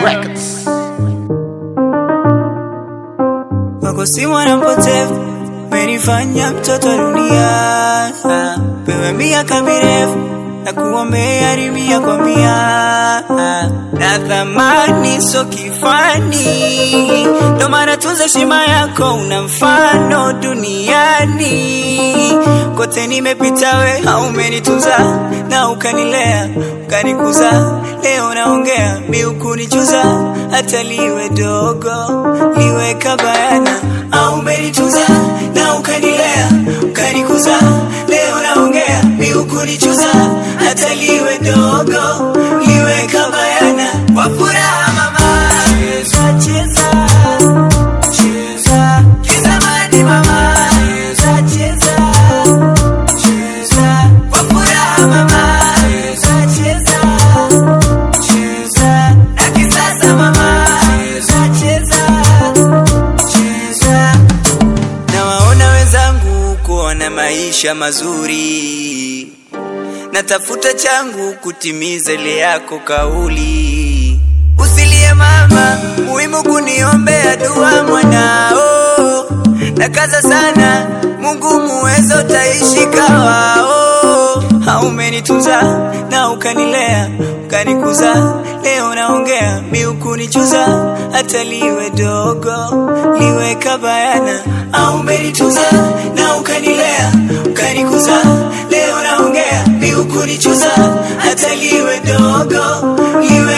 Records. wako si mwana mpotevu, menifanya mtoto wa dunia. Pewe miaka mirefu na kuombea rimia kwa mia, na thamani so kifani, ndo maana tunza heshima yako, una mfano duniani kote. Nimepita we, haumenitunza na ukanilea ukanikuza, leo naongea mi ukunichuza, hata liwe dogo liwe kabayana, au umenitunza na ukanilea ukanikuza, leo naongea mi ukunichuza, hata liwe dogo liwe kabayana, kwa furaha mama, cheza cheza cheza kizamani mama, cheza cheza cheza kwa furaha mama, cheza cheza cheza na kisasa mama, cheza cheza cheza. Nawaona wenzangu kuona maisha mazuri, natafuta changu kutimiza ile yako kauli. Usilie mama, muhimu kuniombea dua mwanao, na kaza sana, Mungu muweza utaishi kawao. Haumenitunza na ukanilea ukanikuza, leo naongea mi ukunichuza, hata liwe dogo liwe kabayana. Haumenitunza na ukanilea ukanikuza, leo naongea mi ukunichuza, hata liwe dogo liwe